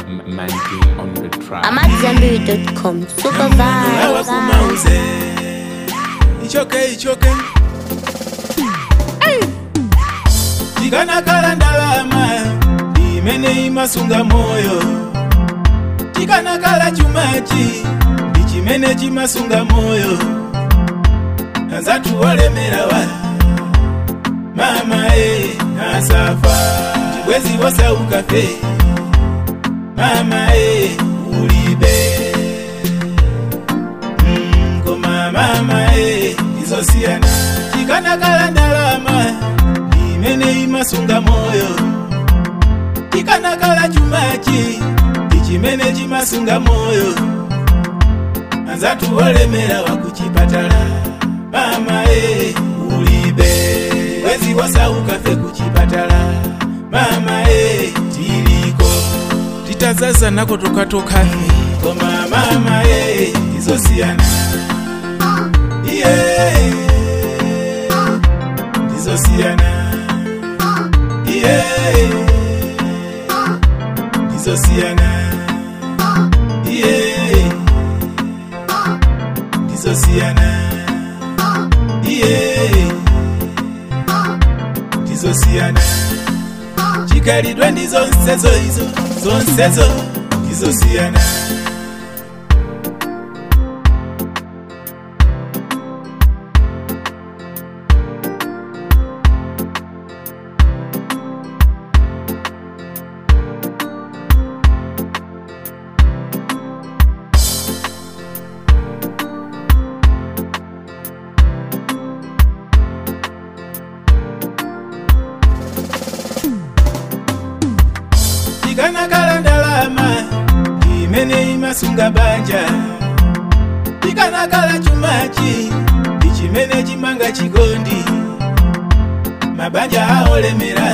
M- Mandy on the track. I'm at Zambiri.com. Super awa vibe. kumauze ichoke ichoke tikanakala ndalama imene imasunga moyo tikanakala chumachi ndi chimene chimasunga moyo anzathu olemerawa mama e asafa tibwezi wosaukafe mama e ulibe Mm, koma mama e izosiyana chikanakala ndalama imene imasunga moyo chikanakala chumachi ndi chimene chimasunga moyo anzathu olemera wakuchipatala mama e ulibe wezi wasaukafe kuchipatala mama e tiliko titazazanako tokatokafe koma mama e izosiyana iye izosiyana iye izosiyana iye izosiyana iye izosiyana chikalidwe ndi zonsezo izo zonsezo izosiyana tikanakala ndalama imene imasunga banja tikanakala chumachi ndi chimene chimanga chikondi mabanja aolemera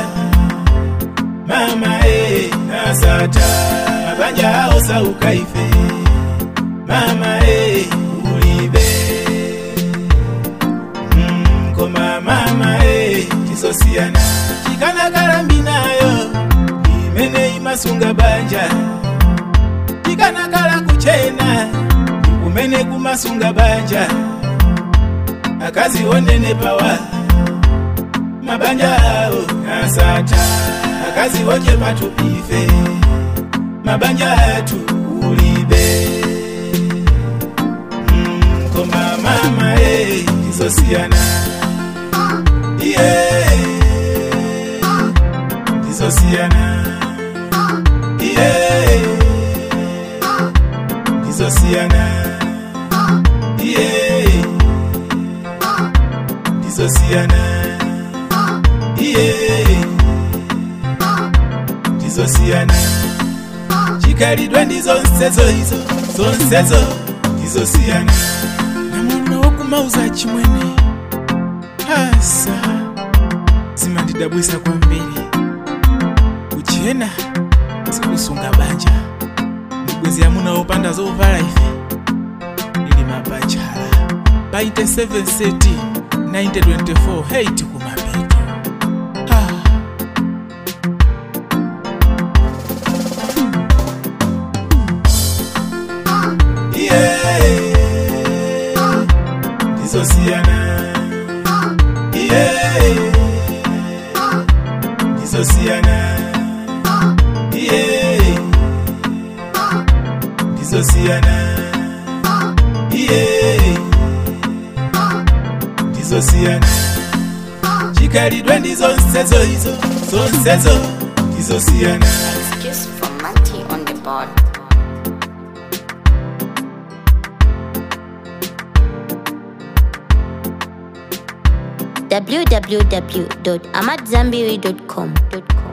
mama e asata mabanja aosauka ife mama e ulibe Mm, koma mama e tisosiyana chikanakala mbinayo imene imasunga banja tikanakala kuchena kumene kumasunga banja akazi onene pawa mabanja awo asata akazi oche patupife mabanja atu ulibe Mm, koma mama e izosiyana iye izosiyana iye izosiyana iye izosiyana iye izosiyana chikalidwe ndi zonsezo izo zonsezo izosiyana namuna wokumauza chimwene asa zimandidabwisa kwambiri kuchena sikusunga banja mibwezi yamuna wopanda zovala ife ili mabachala pa 27 seti 924 hate kumapeto ah. yeah. ndizosiyana yeah. ndizosiyana yeah. ndizosiyana yeah. ndizosiyana chikalidwe ndi zonsezo izo zonsezo ndizosiyana Excuse from Manti on the board. www.amatzambiri.com.